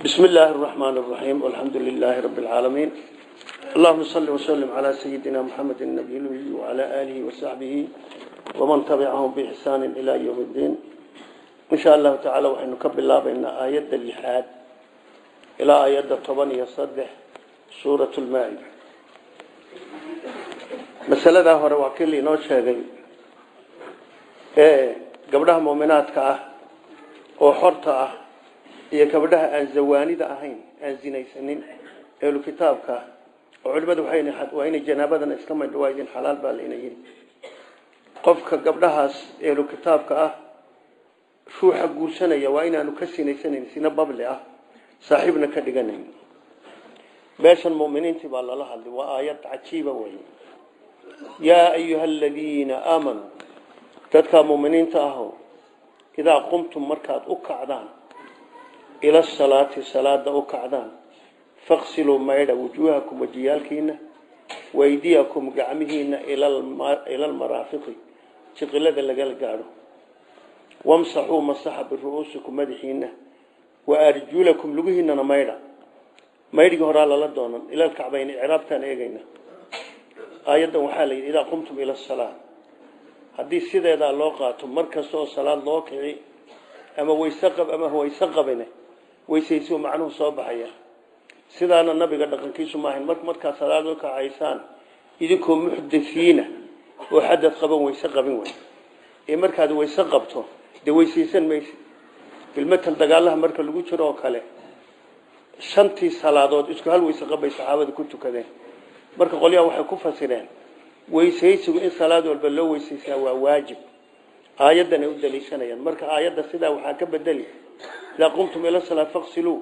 بسم الله الرحمن الرحيم والحمد لله رب العالمين اللهم صل وسلم على سيدنا محمد النبي الأمي وعلى آله وصحبه ومن تبعهم بإحسان إلى يوم الدين إن شاء الله تعالى وحين نكب الله بأن آيات اللحاد إلى آيات الطبانية يصدح سورة المائدة مسألة هو رواكي نوشة إيه قبلها مؤمنات كأه وحرطة iyo gabdhaha aan zawaanida ahayn aan zinaysanin ehlu kitaabka oo culimadu waa inay janaabadan iska maydhawaydin xalaal baa layna yidhi qofka gabdhahaas ehlu kitaabka ah ruuxa guursanaya waa inaanu ka sinaysanayn sina babli ah saaxiibna ka dhiganayn meeshan muminiintii baa lala hadlay waa aayad cajiiba wey yaa ayuha aladiina aamanuu dadkaa muminiinta aho idaa qumtum markaad u kacdaan ila asalaati salaada u kacdaan faqsiluu maydha wujuuhakum wajiyaalkiina waydiyakum gacmihiina ila almaraafiqi jiqilada lagala gaadho wamsaxuu masaxa biru-uusikum madaxiina wa arjulakum lugihiinana maydha maydhigii horaa lala doonan ila lkacbayn icraabtaan eegayna aayaddan waxaa la yidhi idaa qumtum ila asalaa haddii sideedaa loo qaato mar kasta oo salaad loo kici ama wayseqab ama wayse qabine weysaysi macnuhu soo baxaya sidaana nabiga dhaqankiisu maahayn mar markaa salaad u kacaysaan idinkoo muxdisiina oo xadad qaban wayse qabin wey ee markaad wayse qabto dee weysaysan maysid bilmatan dagaalaha marka lagu jiro oo kale shantii salaadood isku hal wayse qabbay saxaabada ku tukadeen marka qolyaha waxay ku fasireen weysaysigu in salaad walba loo weysaysaa waa waajib aayaddan ay u daliishanayaan marka aayadda sidaa waxaa ka bedeli idaa qumtum ila salaa faqsiluu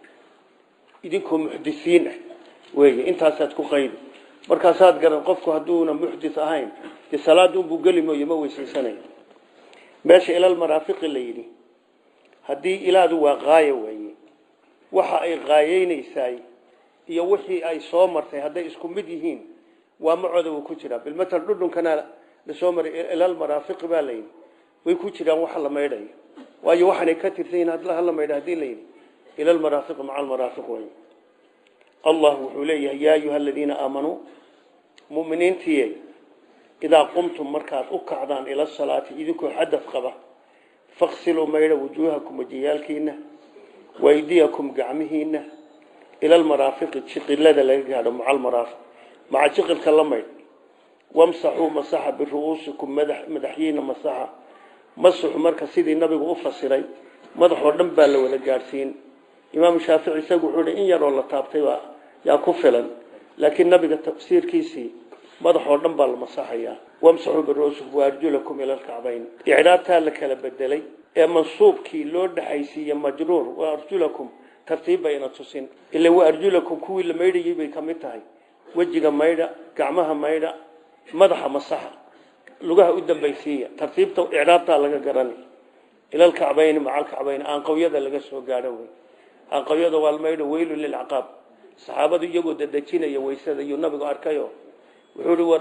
idinkoo muxdisiin ah weeye intaasaad ku qaydi markaasaad garan qofku hadduuna muxdis ahayn dee salaada unbuu geli mooye ma weysaysanayo meesha ilal maraafiqi la yidhi haddii ilaadu waa qaayo weeye waxa ay qaayeynaysaay iyo wixii ay soo martay hadday isku mid yihiin waa macooda wuu ku jiraa bilmatal dhudhunkana lasoo maray ilal maraafiqi baa layidhi way ku jiraan waxa la maydhayo waayo waxaanay ka tirsan yihin hala maydha hadii la yidhi ila almaraafiqi maca almaraafiq way allah wuxuu leeyahay yaa ayuha aladiina aamanuu muminiintiiye idaa qumtum markaad u kacdaan ila salaati idinkoo xadad qaba faqsiluu maydha wujuuhakum wajiyaalkiina waydiyakum gacmihiina ila almaraafiqi jiqilada laga gaadho maca almaraafiq maca jiqilka la maydh wamsaxuu masaxa biru-uusikum madaxyiina masaxa masaxu marka sidii nabigu u fasiray madaxoo dhan baa la wada gaadhsiin imaamu shaafici isagu wuxuu hi in yaroo la taabtay yaa ku filan laakiin nabiga tafsiirkiisii madaxoo dhan baa la masaxayaa wamsaxuu biru-uusikum waarjulakum ila lkacbayn icraabtaa la kala bedelay ee mansuubkii loo dhexaysiiye majruur wa arjulakum tartiib bayna tusin ila wa arjulakum kuwii la maydhayay bay ka mid tahay wejiga maydha gacmaha maydha madaxa masaxa lugaha u dambaysiiya tartiibta icraabtaa laga garani ila lkacbayni maca alkacbayni aanqawyada laga soo gaadho wey aanqawyada waa maydho weylu lilcaqaab saxaabadu iyagoo dadejinaya weysada iyuu nabigu arkayo wuxuu hi war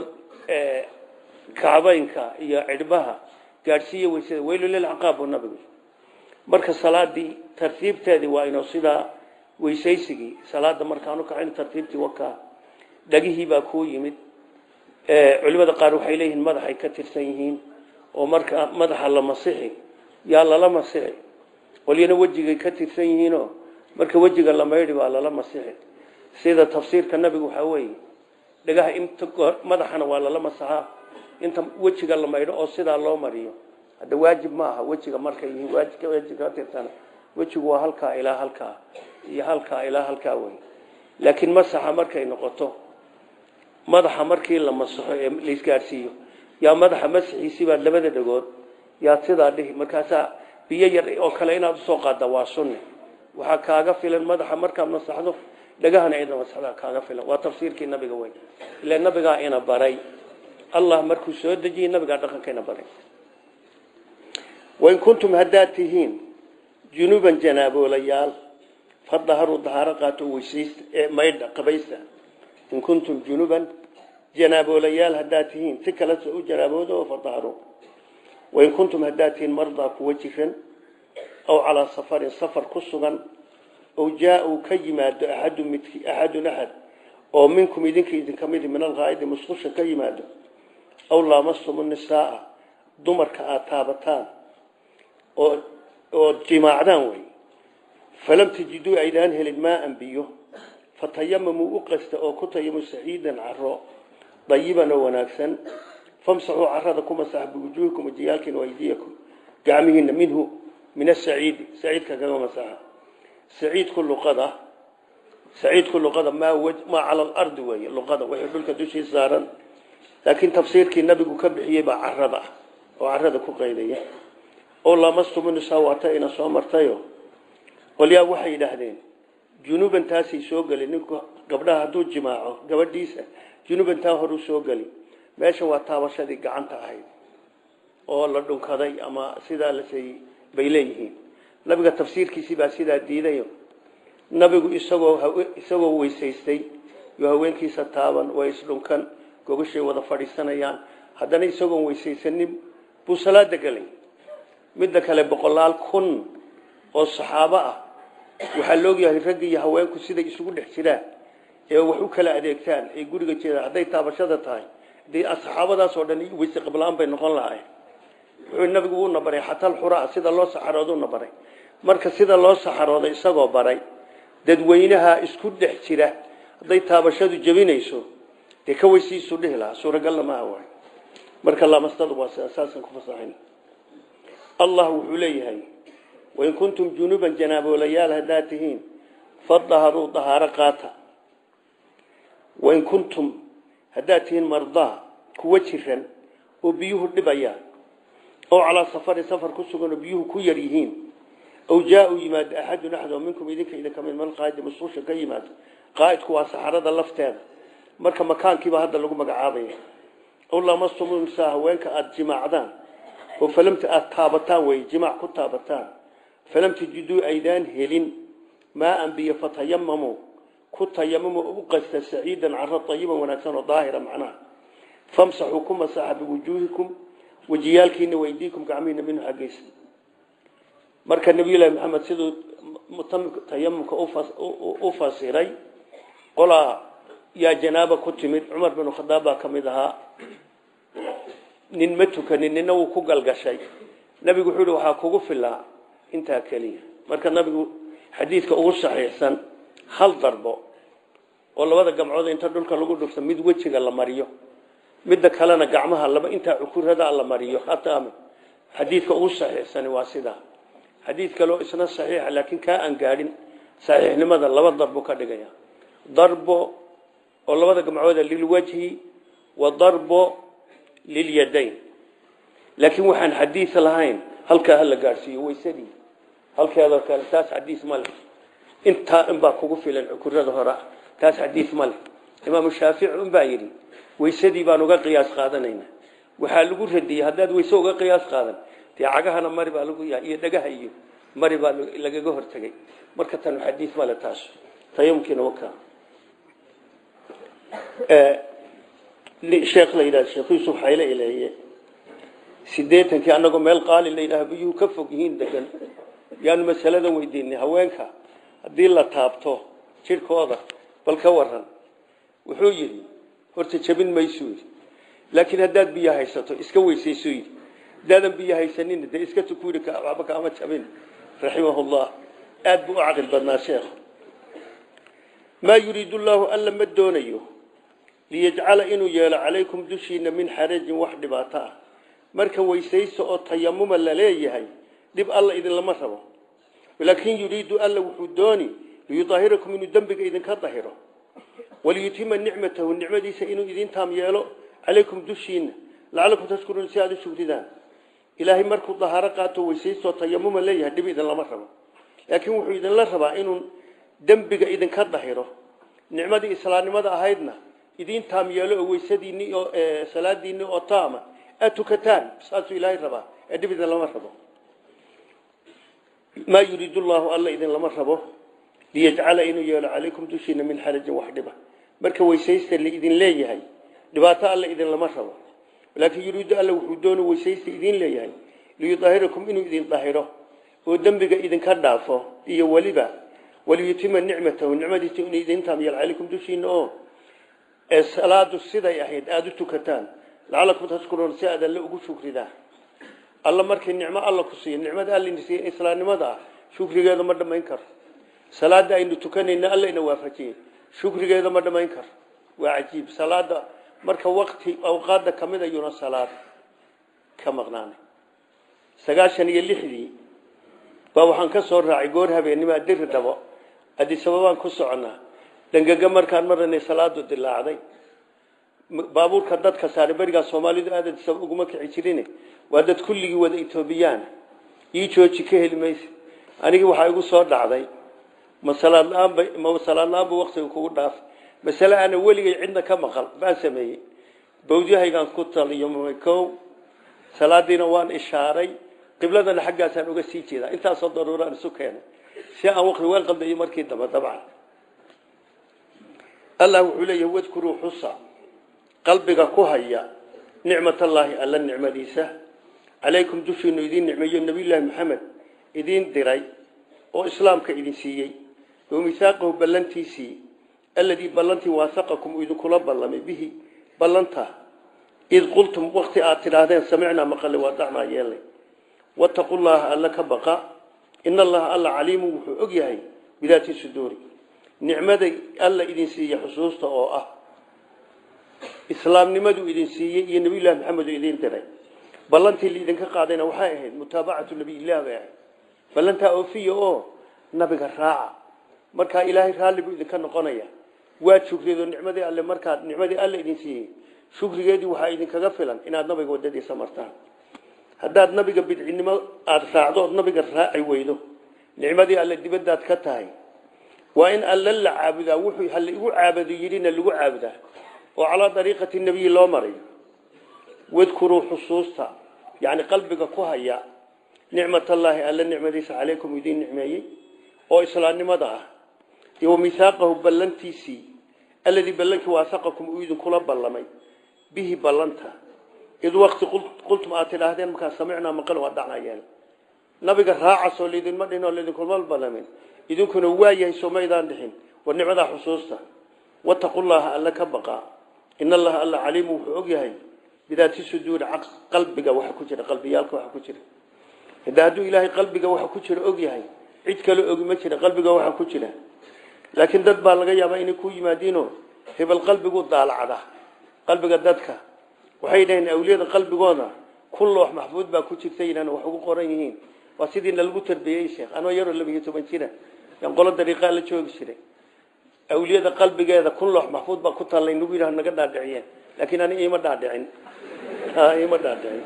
kacbaynka iyo cidhbaha gaadhsiiya weysada weylu lilcaqaab buu nabigu marka salaadii tartiibteedii waa inuu sidaa weysaysigii salaada markaanu kacayn tartiibtii wakaa dhagihii baa kuu yimid culimada qaar waxay leeyihiin madaxay ka tirsan yihiin oo marka madaxa la masixi yaa lala masixi qolyana wejigay ka tirsan yihiinoo marka wejiga la maydhi baa lala masixi sida tafsiirka nabigu waxaa weeye dhagaha inta madaxana waa lala masaxaa inta wejiga la maydho oo sidaa loo mariyo hadda waajib ma aha wejiga markay yihiin waajibka wejiga ka tirsana wejigu waa halkaa ilaa halkaa iyo halkaa ilaa halkaa wey laakiin masaxa markay noqoto madaxa markii la masaxo ee laisgaadhsiiyo yaa madaxa masaxiisii baad labada dhagood yaad sidaa dhihi markaasaa biyo yar oo kale inaad usoo qaadda waa sunne waxaa kaaga filan madaxa markaad masaxdo dhagahana cidna masaxdaa kaaga filan waa tafsiirkii nabiga wey ila nabigaa ina baray allah markuu soo dejiyey nabigaa dhaqanka ina baray wain kuntum haddaad tihiin junuuban janaaboolayaal fadaharuu dahaaro qaato weysaysta ee maydha qabaysta in kuntum junuban janaaboolayaal haddaad tihiin si kale soo u janaabooda oo fadaharu wain kuntum haddaad tihiin mardaa kuwa jiran aw calaa safarin safar ku sugan ow jaa-uu ka yimaado axadu midki axadun axad oo minkum idinka idinka midi min alqaa'idi musqusha ka yimaado aw laamasumu nisaaa dumarka aada taabataan oo ood jimaacdaan wey falam tajiduu aydaan helin maaan biyo fatayamamuu u qasta oo ku tayamu saciidan caro dayiban oo wanaagsan famsaxuu carada ku masax biwujuuhikum wajiyaalkiina waydiyakum gacmihiina minhu min asaciidi saciidka kaga masaxa saciidku luqada saciidku luqada maa maa cala alardi weeye luqada wixii dhulka dushii saaran laakiin tafsiirkii nabigu ka bixiyey baa carada ah oo carada ku qaydaya oo lamastumunisaa waata ina soo martayo qolyaa waxay yidhaahdeen junuuban taasay soo geli ninku gabdhaha hadduu jimaaco gabadhiisa junuuban taa horuu soo geli meesha waa taabashadii gacanta ahayd oo la dhunkaday ama sidaa lasay bay leeyihiin nabiga tafsiirkiisii baa sidaa diidayo nabigu isagoo isagoo weysaystay iyo haweenkiisa taaban way isdhunkan gogashay wada fadhiisanayaan haddana isagoon weysaysanin buu salaada gelay midda kale boqolaal kun oo saxaabo ah waxaa laogyahay ragga iyo haweenku siday isugu dhex jiraan ee wax u kala adeegtaan ay guriga jeedaan hadday taabashada tahay dee saxaabadaas oo dhan weyse qabla-aan bay noqon lahayn wuxuu nabigu uuna baray xatal xuraa sida loo saxarooduuna baray marka sida loo saxarooday isagoo baray dadweynaha isku dhex jira hadday taabashadu jebinayso dee ka weysiisu dhihi lahaa suuragalna maaha waay marka laamastadu waa saasan ku fasaxayn allah wuxuu leeyahay wain kuntum junuban janaaboolayaal haddaad tihiin fadaharuu dahaaro qaata wain kuntum haddaad tihiin mardaa kuwa jiran oo biyuhu dhibayaan oo calaa safarin safar ku sugan oo biyuhu ku yar yihiin aw jaa-uu yimaado axadun axad oo minkum idinka idinka mid malqaa'idi musqusha ka yimaado qaa'idku waa saxarada lafteeda marka makaankiiba hadda lagu magacaabaya aw lamastumsaa haweenka aada jimaacdaan oo falamta aada taabataan wey jimaac ku taabataan falam tajiduu aydaan helin maaan biyo fatayamamuu ku tayamamo u qasta saciidan caro ayiban wanaagsan oo daahira macnaha famsaxuu ku masaxa biwujuuhikum wejiyaalkiina weydiikum gacmihiina minhu xaggiisa marka nabiyullaahi maxamed siduu tayamumka u fasiray qolaa yaa janaaba ku timid cumar binu khadaab baa ka mid ahaa nin ma tukanin nina wuu ku galgashay nabigu wuxuu yihi waxaa kugu filaa intaa keliya marka nabigu xadiidka ugu saxiixsan hal darbo oo labada gamcood inta dhulka lagu dhufto mid wejiga la mariyo midda kalena gacmaha laba intaa cukurada la mariyo hataa xadiidka ugu saxiixsani waa sidaa xadiid kaleo isna saxiixa laakiin kaa aan gaadhin saxiixnimada laba darbo ka dhigaya darbo oo labada gamcooda lilwajhi wa darbo lilyadayn laakiin waxaan xadiid lahayn halkaa hala gaadhsiiyo waysadii halkeedoo kale taas xadiid ma leh intaa inbaa kugu filan cukurada hore taas xadiid ma leh imaamu shaafici unbaa yidhi waysadii baan uga qiyaas qaadanayna waxaa lagu radiyey haddaad wayse uga qiyaas qaadan dee cagahana mari baa lagu yahay iyo dhagaha iyo mari baa lagaga hortegay marka tan xadiid male taas tayamkiina wakaa sheekh la yidhahdo sheekh yuusuf xayle ileeye sideetankii annagoo meel qaali la yidhaha biyuhu ka fog yihiin degan yaanu masalada weydiinay haweenka haddii la taabto jidhkooda bal ka waran wuxuu yidhi horta jabin maysuu yidhi laakiin haddaad biyo haysato iska weysaysuu yidhi haddaadan biyo haysanin dee iska tuku yidhi waxba kaama jabin raximahullah aada buu u caqil badnaa sheekh maa yuriidu llaahu alla ma doonayo liyajcala inuu yeelo calaykum dushiina min xarajin wax dhibaato ah marka weysaysa oo tayamuma la leeyahay dhib alla idinlama rabo laakin yuriidu alla wuxuu dooni liyuahirakum inuu dembiga idinka dahiro waliyutima nicmatahu nicmadiisa inuu idin taam yeelo calaykum dushiina lacalakum tashkuruun si aada u shugridaan ilaahay markuu dahaaro qaato weysaysaoo tayamuma leeyahay dhib idinlama rabo laakiin wuxuu idinla rabaa inuu dembiga idinka dahiro nicmadii islaamnimada ahaydna idin taam yeelo oo weysadiinni oo salaadiinni oo taama aad tukataan saasuu ilaahay rabaa ee dhib idin lama rabo maa yuriidu llaahu alla idin lama rabo liyajcala inuu yeelo calaykum dushiina min xarajin wax dhiba marka weysaysta laidin leeyahay dhibaato alla idin lama rabo laakiin yuriidu alla wuxuu doona weysaysta idin leeyahay liyudahirakum inuu idin dahiro oo dembiga idinka dhaafo iyo weliba waliyutima nicmatahu nicmadiisa in idin taamyal calaykum dushiina oo ee salaadu siday ahayd aada u tukataan lacalakum tashkuruun si aad alle ugu shukridaan alla markii nicmo alla ku siiyo nicmada alla siiy islaamnimada ah shukrigeeda ma dhamayn karo salaada aynu tukanayna alla ina waafajiyey shukrigeeda ma dhamayn karo waa cajiib salaada marka waqti awqaada kamid ayuuna salaad ka maqnaanay sagaashan iyo lixdii baa waxaan ka soo raacay goor habeenimaa diri dhabo adisababaan ku soconaa dhangaga markaan maranay salaadu dilaacday baabuurka dadka saaray berigaa soomaalidu aad adisaba uguma kici jirin waa dad kulligii wada etoobiyaan ii jooji ka heli maysa anigii waxaa igu soo dhacday ma salaad la-aanba ma salaad la-aanba waqtiga kugu dhaaf masale aana weligay cidna ka maqal baan sameeyey bawdyahaygaan ku taliyo kow salaadiina waan ishaaray qibladana xaggaasaan uga sii jeedaa intaasoo daruuraan isu keenay si aan waqti waan qaldayo markii dambe dabcan allah wuxuu leeyahay wadkuruu xusa qalbiga ku haya nicmatallaahi alla nicmadiisa calaykum dushiinu idiin nicmeeyo nabiyullaahi maxamed idiin diray oo islaamka idin siiyey oo misaaqahu ballantiisii alladii ballantii waasaqakum uu idinkula ballamay bihi ballanta id qultum waqti aad tidhaahdeen samicnaa maqale waa dacnaa yeelay wattaqu llaha alla ka baqa in allaha alla caliimun wuxuu og yahay bidaati suduuri nicmaday alla idin siiye xusuusta oo ah islaamnimaduu idin siiyey iyo nabiyullahi maxamed uu idin diray ballantii laidinka qaadayna waxay ahayd mutaabacatu nabiyilah bay ahayd ballantaa oofiya oo nabiga raaca markaa ilaahay raalli buu idinka noqonaya waad shukriyeed nicmadii alle markaad nicmadii alle idin siiyey shukrigeedii waxaa idinkaga filan inaad nabiga wadadiisa martaan haddaad nabiga bidcinimo aada raacdo ood nabiga raaci weydo nicmadii alle dibadaad ka tahay waa in alle la caabudaa wuxuu halla igu caabado yidhina lagu caabudaa oo calaa dariiqati nebiyi loo marayo wadkuruu xusuusta yacni qalbiga ku haya nicmatallaahi alle nicmadiisa calaykum idiin nicmeeyey oo islaamnimada ah iyo misaaqahu ballantiisii alladii ballankii waasaqakum uu idinkula ballamay bihi ballanta id waqti qultum aad tidhaahdeen markaa samicnaa maqal waa dhacnayeen nabiga raacasoo laydinma dhihin oo laydinkulma ballamin idinkuna waa yahay soomaydaan dhixin war nicmadaa xusuusta wattaqullaha alle ka baqa in allaha alla caliimu wuxuu og yahay bidaati suduuri qalbiga waxa ku jira qalbiyaalka waxa ku jira hada hadduu ilaahay qalbiga waxa ku jira og yahay cid kale ogi ma jira qalbiga waxa ku jira laakiin dad baa laga yaabaa inay ku yimaadiino hebel qalbigu daalacda qalbiga dadka waxay dhaheen awliyada qalbigooda kun loox maxfuud baa ku jirta inaan wax ugu qoran yihiin waa sidiina lagu tarbiyey sheekh anoo yaroo labiyo toban jira yan qolo dariiqaa la joogi jiray awliyada qalbigeeda kun loox maxfuud baa ku taallay nagu yidhaha naga dhaadhiciyeen laakiin ani iima dhaadhicin iima dhaadhicin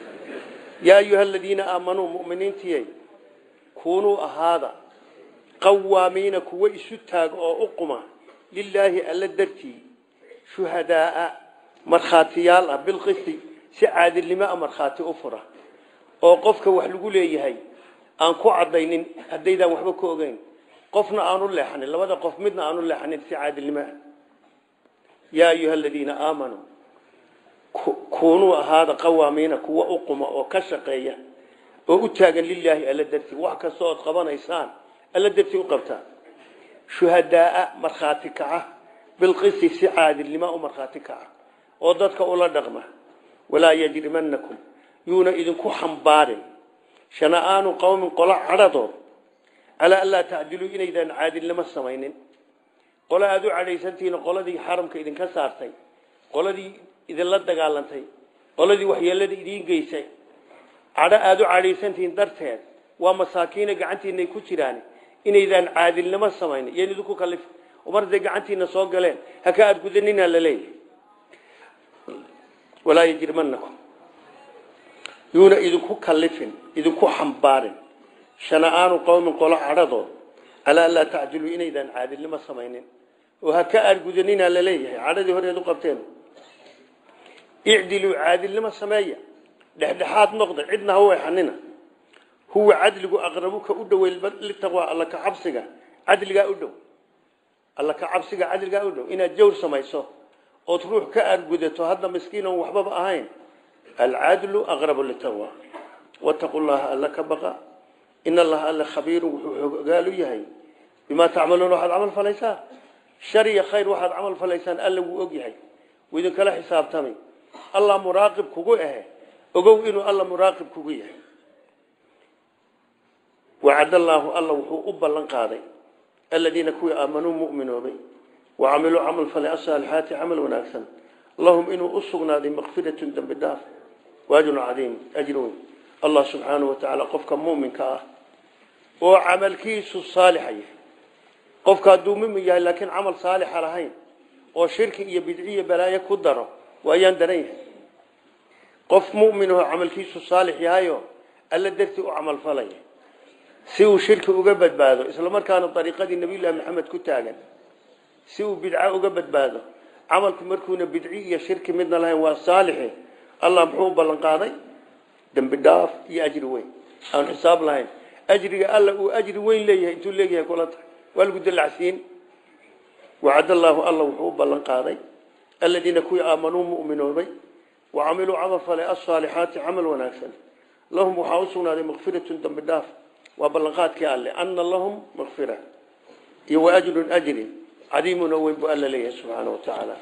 yaa ayuha aladiina aamanuu mu'miniintiyey kunuu ahaada qawaamiina kuwa isu taaga oo u quma lilaahi alla dartii shuhadaaa markhaatiyaal ah bilqisti si caadilnimo a markhaati u fura oo qofka wax lagu leeyahay aan ku cadaynin haddaydaan waxba ka ogeyn qofna aanu leexanin labada qof midna aanu leexanin si caadilnimo ah yaa ayuha aladiina aamanuu kunuu ahaada qawaamiina kuwa u quma oo ka shaqeeya oo u taagan lilaahi alla dartii wax kasta ood qabanaysaan alla dartii u qabtaa shuhadaaa markhaati kaca bilqisi si caadilnimo u markhaati kaca oo dadka ula dhaqma walaa yajrimanakum yuuna idinku xambaarin shana'aanu qowmin qolo cadhadood calaa anlaa tacdiluu inaydaan caadilnimo samaynin qolo aada u cadhaysantihiin qoladii xaramka idinka saartay qoladii idinla dagaalantay qoladii waxyeelada idiin geysay cadho aada u cadhaysantihiin darteed waa masaakiina gacantiinay ku jiraan inaydaan caadilnimo samaynin yan idinku kalif mar haday gacantiina soo galeen haka aada gudanina laleeyahy walaa yajrimanakum yuuna idinku kalifin idinku xambaarin shana'aanu qowmin qolo cadhadood calaa an laa tacdiluu inaydaan caadilnimo samaynin oo haka aada gudanina laleeyahay cadhadii horeed u qabteen icdiluu caadilnimo sameeya dhexdhexaad noqda cidna ha weexanina huwa cadligu aqrabuka u dhow litaqwa alla ka cabsiga cadligaa u dhow alla ka cabsiga cadligaa u dhow inaad jawr samayso ood ruux ka aargudato hadda miskiin oon waxbaba ahayn alcadlu aqrabu litaqwa wattaqu llaha alla ka baqa in allaha alla khabiirun wuxuu ogaalu yahay bimaa tacmaluuna waxaad camal falaysaa shar iyo khayr waxaad camal falaysaan alla wuu og yahay wuu idinkala xisaabtamay allah muraaqib kugu ahe ogow inuu alla muraaqib kugu yahay wacad allaahu alla wuxuu u ballan qaaday aladiina kuwii aamanuu mu'minoobay wacamiluu camal falay asaalixaati camal wanaagsan lahum inuu u sugnaaday makfiratun dembi dhaaf waajrun cadiim ajri weyn allah subxaanahu wa tacaala qofka mu'minka ah oo camalkiisu saalixa yahay qofka hadduu mumin yahay laakiin camal saalixa lahayn oo shirki iyo bidciyo balaayo ku daro waayaan daran yahay qof mu'min oo camalkiisu saalix yahayo alla dartii u camal falaya si uu shirki uga badbaado isla markaana dariiqadii nabiyullaahi maxamed ku taagan si uu bidco uga badbaado camalku markuuna bidci iyo shirki midna lahayn waa saalixi allah muxuu u ballan qaaday dembi dhaaf iyo ajri weyn aan xisaab lahayn ajriga alla uu ajri weyn leeyahay intuu leeyahay kula tahay waa lagu dalacsiin wacad allaahu alla wuxuu u ballan qaaday aladiina kuwii aamanuu mu'minoobay wacamiluu camal falay asaalixaati camal wanaagsan lahum waxaa u sugnaaday makfiratun dembi dhaaf waa ballanqaadkii alle ana lahum makfira iyo wa ajrun ajri cadiimun oo weyn buu alla leeyahay subxaana wa tacaala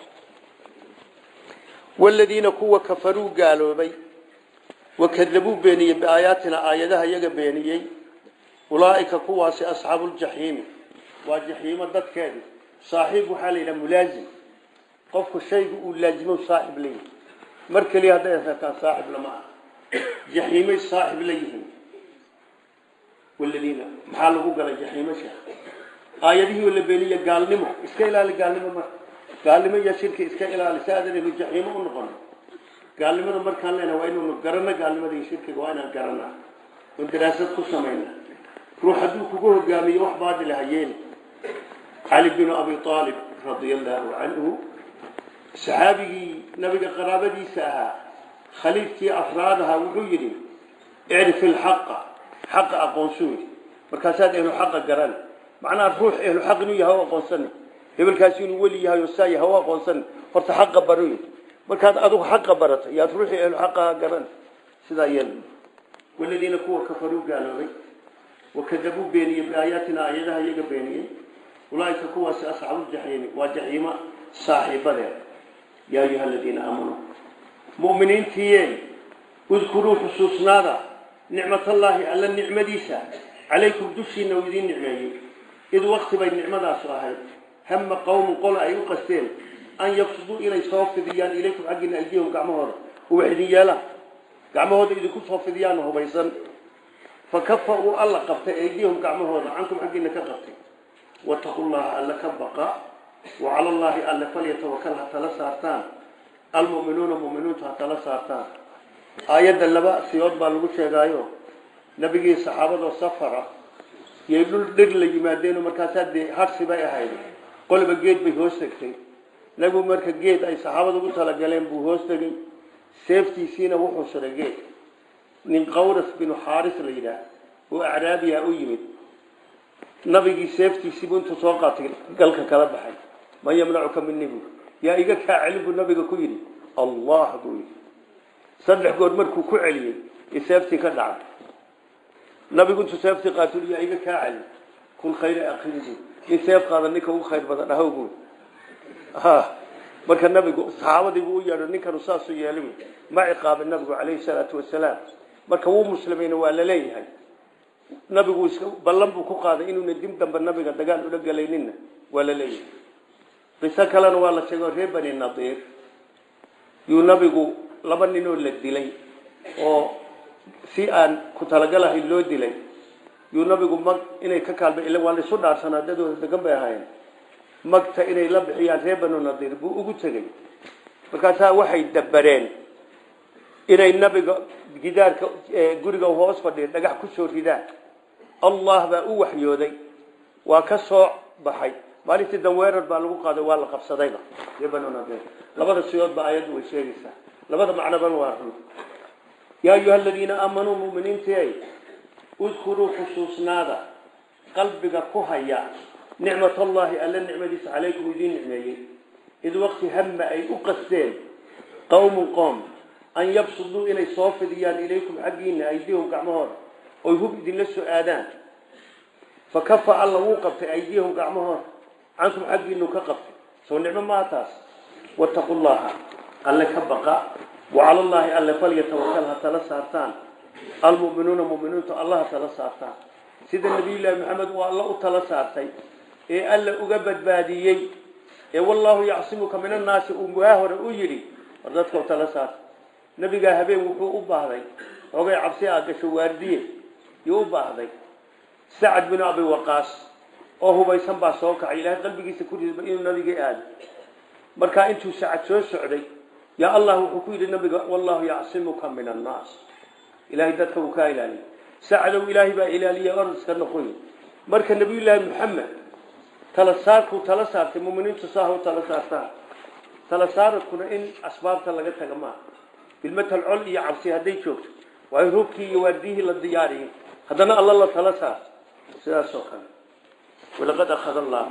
waladiina kuwa kafaruu gaaloobay wakadabuu beeniyey biaayaatina aayadaha iyaga beeniyey ulaaika kuwaasi asxaabu ljaxiimi waa jaxiimo dadkeedi saaxiib waxaa la yidhaha mulaazim qofku shayga uu laazimo saaxib la yihi mar keliya hadday asataan saaxib lama ah jaxiimay saaxib la yihiin waladiina maxaa lagu galay jaxiimo sheekh aayadihii la beeniye gaalnimo iska ilaali gaalnimo marka gaalnimo iyo shirki iska ilaali si aadan inu jaxiimo u noqon gaalnimada markaan leenahay waa inuu garano gaalnimada iyo shirkiga waa inaan garanaa oon daraasad ku samayna ruux hadduu kugu hogaamiyo wax baadil ha yeeli cali binu abi aalib radia allaahu canhu saxaabigii nabiga qaraabadiisa ahaa khaliifkii afraad ahaa wuxuu yidhi icrif ilxaqa xaqa aqoonsuu yidhi markaasaad ehlu xaqa garan macnaha ruux ehlu xaq inuu yahay o aqoonsani hebelkaasi inuu weli yahay oo saa yahay o aqoonsani horta xaqa baro yidhi markaad adigu xaqa barato yaad ruuxii ehlu xaqaha garan sidaa yeel waladiina kuwa kafaruu gaaloobay wakadabuu beeniyey biaayaatina aayadaha iyaga beeniyey ulaaika kuwaasi asxaabuuljaxiimi waa jaxiimo saaxiibadeed yaa ayuha aladiina aamanuu mu'miniintiiyeen udkuruu xusuusnaada nicmatallaahi alla nicmadiisa calaykum dushiina uu idiin nicmeeyey id wakti bay nicmadaasu ahayd hama qowmun qola ay u qasteen an yabsuduu inay soo fidiyaan ilaykum xaggiina aydiyahum gacmahooda uwax idin yeelaan gacmahooda idinku soo fidiyaan hubaysan fakafa uu alla qabtay aydiyahum gacmahooda cankum xaggiina ka qabtay wataqu llaha alla ka baqa wa cala allaahi alle falyatawakal ha tala saartaan almu'minuuna mu'miniintu ha tala saartaan aayadda laba siyood baa lagu sheegaayo nabigii saxaabadoo safara yay dhul dhir la yimaadeenoo markaasaa dee harsi bay ahayd qoliba geed bay hoos tegtay nabigu marka geed ay saxaabada ugu talagaleen buu hoos tegey seeftiisiina wuxuu suray geed nin qawras binu xaaris la yidhaah oo acraabiya u yimid nabigii seeftiisiibu intuu soo qaatay galka kala baxay man yamnacuka mini bu yaa iga kaa celin buu nabiga ku yidhi allah buu yidhi saddex goor markuu ku celiyey ee seeftii ka dhacday nabigu intuu seeftii qaatay yaa iga kaa celin kun khayra akhirin bu nin seef qaada ninka ugu khayr badan ahow bu ha marka nabigu saxaabadii buu u yeedho ninkanu saasuu yeelay ma ciqaabin nabigu calayhi salaatu wasalaam marka wuu muslimayna waa la leeyahay nabigu iska ballan buu ku qaaday inuuna dib dambe nabiga dagaal ula gelayninna waa la leeyahay qiso kalena waa la sheego reer bani nadiir yuu nabigu laba ninoo la dilay oo si aan ku talagalahay loo dilay yuu nabigu mag inay ka kaalma ila waa laisu dhaarsanaa dadooda degan bay ahayn magta inay la bixiyaan reer banu nadiir buu ugu tegey markaasaa waxay dabareen inay nabiga gidaarka guriga hoos fadhiya dhagax ku soo ridaan allah baa u waxyooday waa ka soo baxay maalintii danweerar baa lagu qaaday waa la qabsadayba reer banu nadiir labada siyoodba ayaddu way sheegaysaa labada macnoban waa run yaa ayuha aladiina aamanuu muminiintii udkuruu xusuusnaada qalbiga ku haya nicmat allahi alla nicmadiisa calaykum idiin nicmeeyey id waqti hama ay u qasteen qowmun qoom an yabsuduu inay soo fidiyaan ilaykum xaggiina aydihum gacmahooda oy hub idinla soo aadaan fa kafa alla wuu qabtay aydiyahum gacmahooda cankum xaggiinu ka qabtay soo nicmo maa taas wattaqu llaha alle ka baqa wacala llaahi alle falyatawakal ha tala saartaan almu'minuuna mu'miniintu allah ha tala saartaan sida nabiyullaahi maxamed uu alla u tala saartay ee alla uga badbaadiyey ee wallaahu yacsimuka min annaasi uu waa hore u yidhi war dadka tala saarta nabigaa habeen wuxuu u baahday xoogay cabsi a gasho waardiye yuu u baahday sacad binu abi waqaas oo hubaysan baa soo kacay ilaahay qalbigiisa ku ridba inuu nabiga aado markaa intuu sacad soo socday yaa allah wuxuu ku yidhi nabiga wallaahu yacsimuka min annaas ilaahay dadka uu kaa ilaaliya sacadow ilaahay baa ilaaliya or iska noqoy marka nabiyullaahi maxamed tala saarkuu tala saartay muminiintu saaha u tala saartaan tala saaradkuna in asbaabta laga taga maaha bilmatal col iyo cabsi hadday joogto waa in hubkii iyo waardiyihii la diyaariyay haddana alla la tala saarto sidaas oo kale walaqad akhada allaahu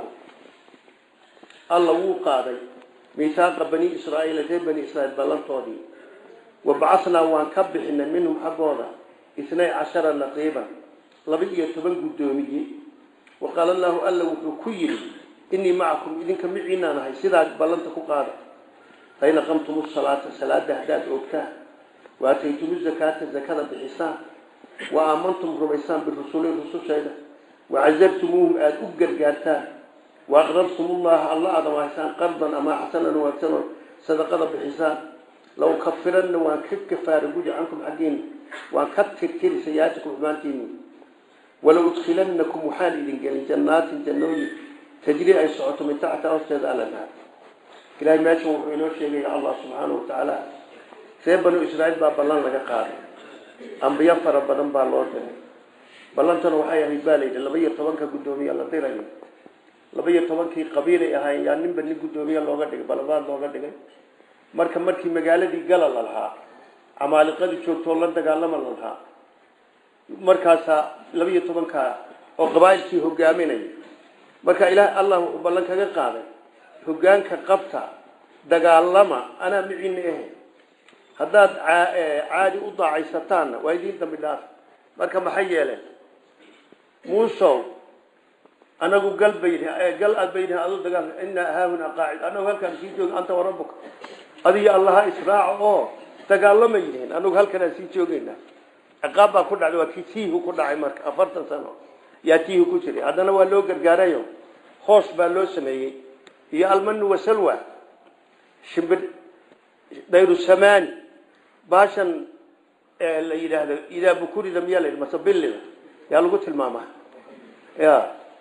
alla wuu qaaday miisaaqa bani israa'iila reer bani israiil ballantoodii wa bacasnaa waan ka bixinay minhum xaggooda itnay cashara naqiiban laba iyo toban guddoomiye wa qaala allaahu alla wuxuu ku yidhi innii macakum idinka miciinaan ahay sidaa ballanta ku qaada fain aqamtum salaata salaada haddaad oogtaan wa ataytum zakaata zakada bixisaan wa aamantum rumaysaan birusuli rusushayda wacazartumuuhum aada u gargaartaan wa aqrartum ullaha alla aada wahaysaan qardan ama xasanan wanaagsanoo sadaqada bixisaan law kafiranna waan ka kafaara gudi cankum xaggiina waan ka tirtiri sayaatikum xumaantiini wala udkhilannakum waxaan idin gelin jannaatin jannooyin tajri ay socoto min taxta hoosteeda alanhaar ilahay meeshan wuxuu inoo sheegaya allah subxaana wa tacaala reer banu israiil baa ballan laga qaaday ambiyo fara badan baa loo diray ballantana waxay ahayd baa layidhi laba iyo tobanka guddoomiya la dirayo laba iyo tobankii qabiilay ahaayeen yaa ninba nin guddoomiye looga dhigay balabaad looga dhigay marka markii magaaladii gala la lahaa camaaliqadii joogtoo la dagaalama la lahaa markaasaa laba iyo tobankaa oo qabaa'ilkii hogaaminaya marka ilaah allah wuxuu ballan kaga qaaday hogaanka qabta dagaalama anaa miciina ahe haddaad caadi u daacaysataanna waa idiin dambi dhaaf marka maxay yeeleen muusow anagu gal bayn gal aad baydha adu dagaal inaa haahuna qaacid anagu halkaan sii jooga anta warabuka adiyo allaha israaca oo dagaalama yihiin anagu halkanaan sii joogeynaa ciqaab baa ku dhacday waa kii tiihu ku dhacay marka afartan sano yaa tiihu ku jiray haddana waa loo gargaarayo hoos baa loo sameeyey iyo almanu wasalwa shimbir dayru samani baashan la yidhaahdo idaa bukurida miyaa la yidhi mase billida yaa lagu tilmaamaa ya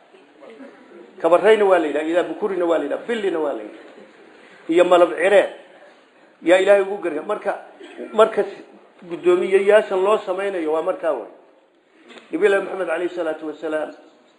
kabarayna waa la yidhaha idaa bukurina waa la yidhaha billina waa la yidhaha iyo malab cireed yaa ilaahay ugu garga marka marka guddoomiyeyaashan loo samaynayo waa markaa way nabilahi maxamed alayh salaatu wasalaam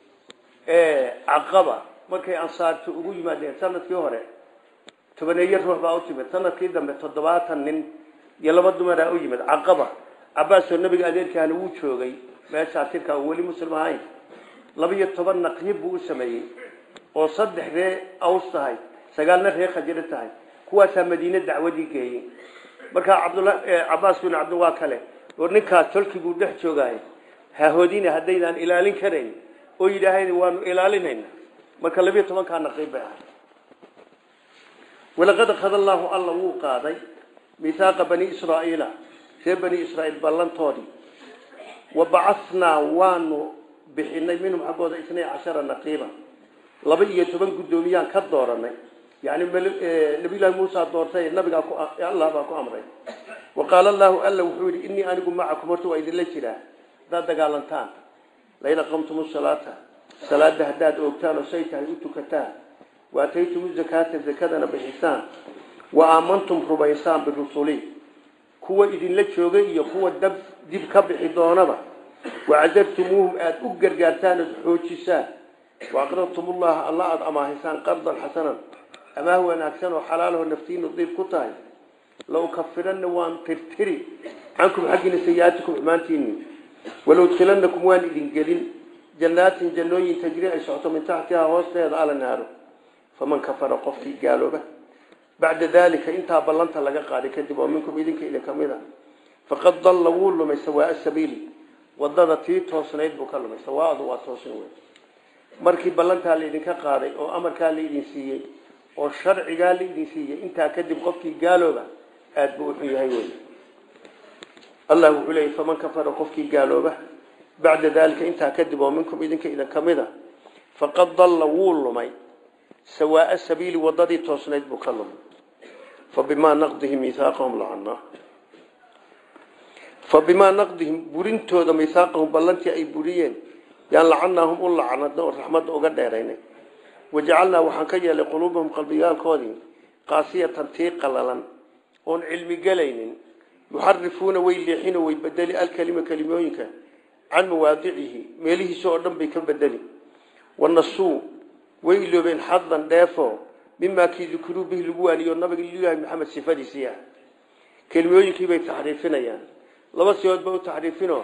caqaba markay ansaarta ugu yimaadeen sanadkii hore tobaneeyo ruux baa u timid sanadkii dambe toddobaatan nin iyo laba dumaraa u yimid caqaba cabaasoo nabiga adeerkaana wuu joogay meeshaa tirka oo weli muslim ahayn laba iyo toban naqyib buu u sameeyey oo saddex ree aws tahay sagaalna ree khajiro tahay kuwaasaa madiine dacwadii geeyey markaa cabdula cabaas bin cabdi waa kale oo ninkaas tolkii buu dhex joogaay hahoodina haddaydaan ilaalin karayn oo yidhaahayn waanu ilaalinayna marka labiyo tobankaa naqiib bay ahay walaqad akhada allaahu alla wuu qaaday mihaaqa bani israa'iila ree bani israa'iil ballantoodii wa bacasnaa waanu bixinay minhum xaggooda isnay cashara naqiiba laba iyo toban guddoomiyaan ka dooranay yani nabiyullahi muusa doortay nabigaa allah baa ku amray wa qaala allahu alla wuxuu yidhi innii anigu macakum horta waa idinla jiraa haddaad dagaalantaan lain aqamtum salaata salaada haddaad oogtaan oo say tahay u tukataan wa ataytum zakaata zakadana bixisaan wa aamantum rumaysaan birusuli kuwa idinla joogay iyo kuwa dab dib ka bixi doonaba wacazartumuuhum aada u gargaartaan ood xoojisaan waaqradtum ullaha alla aada amaahaysaan qardan xasanan amaah wanaagsan oo xalaalaho naftiinu diib ku tahay la ukafiranna waan tirtiri cankum xaggiina sayi-aatikum xumaantiini walaudkilanakum waan idin gelin jannaatin jannooyin tajri ay socoto min taxtihaa hoosteeda ala naaro faman kafara qofkii gaalooba bacda dalika intaa ballanta laga qaaday kadib oo minkum idinka idin ka mid a faqad dalla wuu lumay sawaa sabiili wadada tii toosnayd buu ka lumay sawaadu waa toosin wey markii ballantaa laydinka qaaday oo amarkaa laydin siiyey oo sharcigaa laydin siiyey intaa kadib qofkii gaalooba aada buu uxun yahay wey allah wuxuu leeyay faman kafara qofkii gaalooba bacda daalika intaa kadib oo minkum idinka idin ka mid a faqad dalla wuu lumay sawaaa sabiili wadadii toosnayd buu ka lumay fabimaa naqdihim miihaaqahum lacanaa fabimaa naqdihim burintooda miihaaqahum ballantii ay buriyeen yaan lacanaahum u lacnadna oo raxmadda uga dheeraynay wajacalnaa waxaan ka yeelay quluubahum qalbiyaalkoodii qaasiyatan tii qalalan oon cilmi gelaynin yuxarifuuna way leexino way bedeli alkelima kelimooyinka can mawaadicihi meelihiisa oo dhan bay ka bedeli wanasuu way iloobeen xadan dheefo mimaa kii dukruu bihi lagu waaniyo nabiga ilaahi maxamed sifadiisii ah kelimooyinkiibay taxriifinayaan laba siyoodba u taxriifino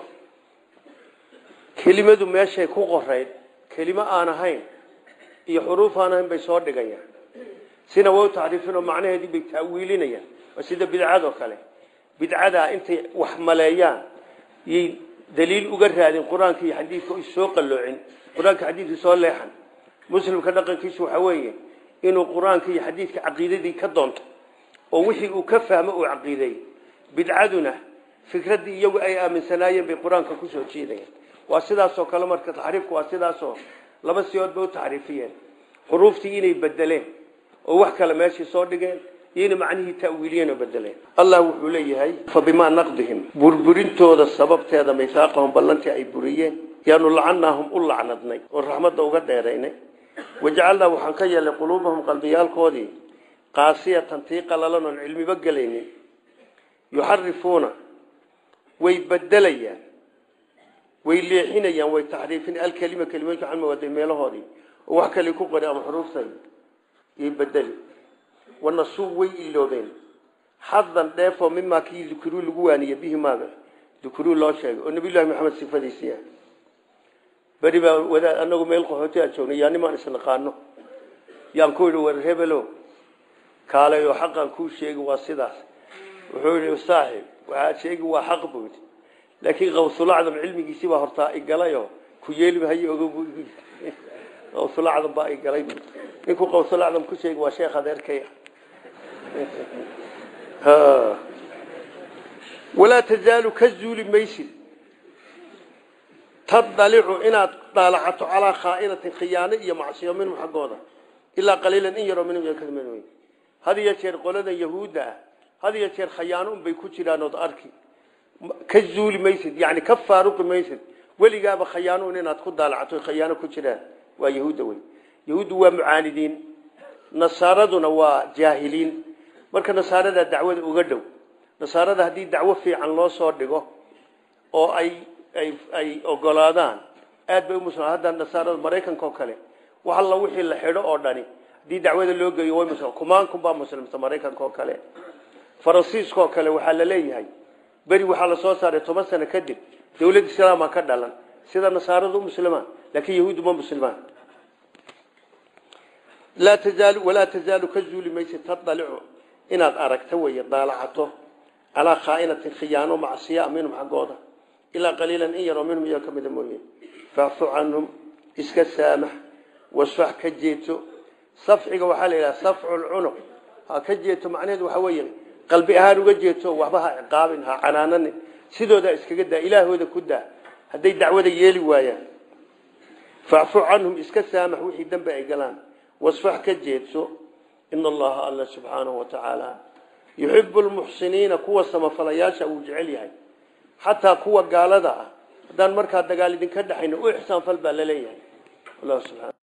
kelimadu meeshay ku qorayd kelimo aan ahayn iyo xuruuf aan ahayn bay soo dhigayaan sina waa u taxriifinoo macnaheedii bay taawiilinayaan waa sida bidcadoo kale bidcadaa intay wax maleeyaan yay daliil uga raadin qur-aanka iyo xadiidka soo qalloocin qur-aanka xadiidka soo leexan muslimka dhaqankiisu waxa weeye inuu qur-aanka iyo xadiidka caqiidadii ka doonto oo wixii uu ka fahmo uu caqiideey bidcaduna fikraddii iyagu ay aaminsanaayeen bay qur-aanka kusoo jiidayaan waa sidaasoo kale marka taxriifku waa sidaasoo laba siyoodba u taxriifiyeen xuruuftii inay bedeleen oo wax kale meeshii soo dhigeen iyo inay macnihii ta'wiiliyeen oo bedeleen allah wuxuu leeyahay fa bimaa naqdihim burburintooda sababteeda misaaqahum ballantii ay buriyeen yaanu lacanaahum u lacnadnay oo raxmadda uga dheeraynay wajacalnaa waxaan ka yeelnay quluubahum qalbiyaalkoodii qaasiyatan tii qalalan oon cilmiba gelaynin yuxarifuuna way bedelayaan way leexinayaan way taxriifin alkelima kelimooyinka can mawaadi meelahoodii oo wax kale ku qori ama xuruuftay iyo bedeli wanasuu way iloobeen xadan dheefoo mimaa kii dukruu lagu waaniye bihi maaga dukruu loo sheegay oo nabiyullahi maxamed sifadiisii ah beri baa wadaad anagu meel qaxooti aan joognay yaa nimaan isnaqaano yaan ku yidhi war hebelo kaalay oo xaqan kuu sheegi waa sidaas wuxuu yidhi saaxib waxaad sheegi waa xaq buu yidhi laakiin qawsulacdam cilmigiisii baa hortaa igalayoo ku yeelimahaye oga qawsulacdam baa igalay ninkuu qawsulacdam ku sheegi waa sheekh adeerkay walaa tazaalu ka zuuli maysid tadalicu inaad daalacato calaa khaainatin khiyaano iyo macsiyo minhum xaggooda ilaa qaliilan in yaroo minhum yakadmin had iyo jeer qolada yahuudda ah had iyo jeer khayaano unbay ku jiraan ood arki ka zuuli maysid yani ka faaruqi maysid weligaaba khayaano un inaad ku daalacato khayaano ku jiraan waa yahuudda wey yahuuddu waa mucaanidiin nasaaraduna waa jaahiliin marka nasaarada dacwada uga dhow nasaarada haddii dacwo fiican loo soo dhigo oo ay ay ay ogolaadaan aad bay umuslim hadda nasaarada maraykanka oo kale wax alla wixii la xidho oo dhani haddii dacwada loo geeyo way muslim kumaankum baa muslimta maraykanka oo kale faransiiska oo kale waxaa la leeyahay beri waxaa la soo saaray toban sano kadib dawlad islaama ka dhalan sida nasaaradu muslimaan laakiin yahuuddu ma muslimaan laa tazaalu walaa tazaalu ka zuuli maysid tadalicu inaad aragto weeye daalacato calaa khaainatin khiyaano macsiya minhum xaggooda ilaa qaliilan in yaroo minhum iyaga ka mida mooye facfu canhum iska saamax wasfax ka jeeto safxiga waxaa la yidhaha safcu lcunuq ha ka jeeto macnaheedu waxaa weeye qalbi ahaan uga jeeto waxba ha ciqaabin ha canaananin sidoodaa iskaga daa ilaahooda ku daa hadday dacwada yeeli waayaan facfu canhum iska saamax wixii dambe ay galaan wasfax ka jeedso ina allaha alla subxaanahu wa tacaala yuxibu lmuxsiniina kuwa samafalayaasha uu jecel yahay xataa kuwa gaalada ah haddaan markaa dagaal idinka dhexayno u ixsaanfal baa laleeyahay